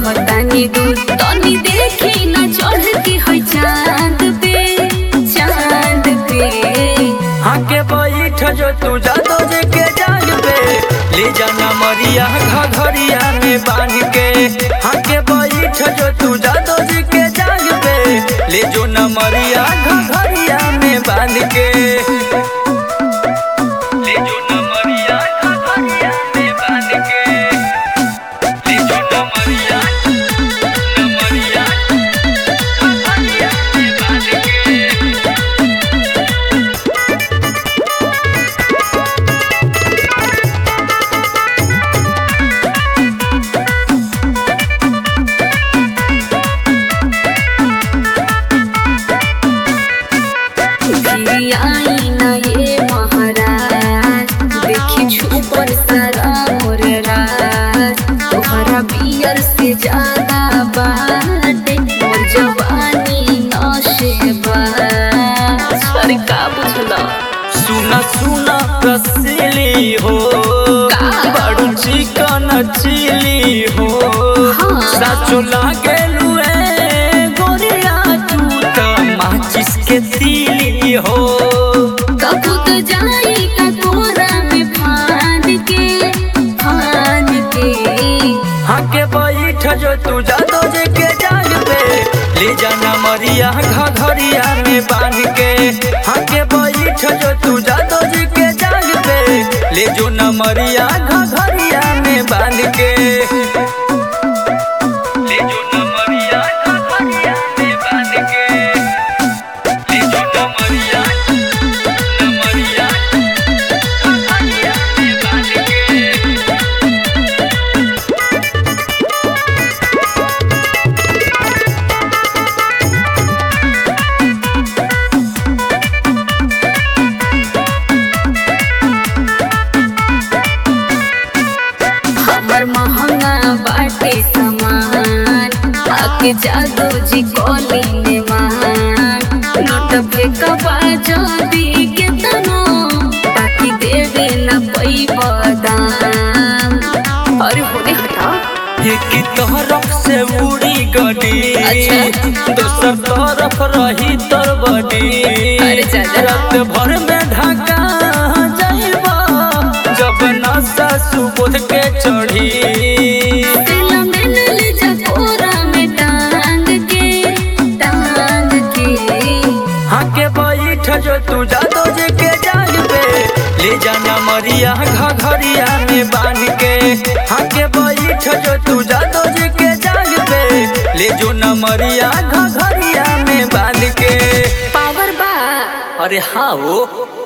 रहतानी दूर तनी देखी न चढ़ के है चांद पे चांद पे आके बैठ जो तू जादो जे के जाग पे ले जाना मरिया घघरिया में बांध के आके बैठ जो तू जादो जे के जाग पे ले जो न मरिया घघरिया में बांध के ले जो न मरिया घघरिया में बांध के ले जो न मरिया न मरिया घघरिया में बांध के आई न ये महाराज देखी छुपर सारा मोर राज तोहरा बियर से ज्यादा बाटे मोर जवानी नशे बाज अरे का बुझला सुना सुना रसीली हो बड़ू चिकन चिली हो हाँ। साचो लागे लुए गोरिया तू तो माचिस के तीली हो कबू तो जाई का तोरा में फान के फान के हाके बैठ जो तू जादो जे के जाग पे ले जाना मरिया घघरिया में बांध के हाके बैठ जो तू जादो जे के जाग पे ले जो न मरिया घघरिया में बांध के ले जो न मरिया घघरिया में बांध के ले जो न मरिया न मरिया घघरिया में बांध के हमर महंगा बाटे सामान आके जादू जी कोली ने मान नोट फेंकबा जदी के तनो बाकी देवे न पई बदाम अरे होने हटा एक तरफ से उड़ी गडी अच्छा। दोसर तरफ रही तर बडी अरे चाचा। रात भर में ढाका जाइबा जब नशा सुबोध के चढ़ी तेला में ले जा कोरा में टांग के टांग के हाके बैठ जो तू जादो जे के जाग पे ले जाना मरिया घघरिया में बांध के हाके बैठ जो तू जादो जे के जाग पे ले जो न मरिया घघरिया में बांध के पावर बा अरे हाँ वो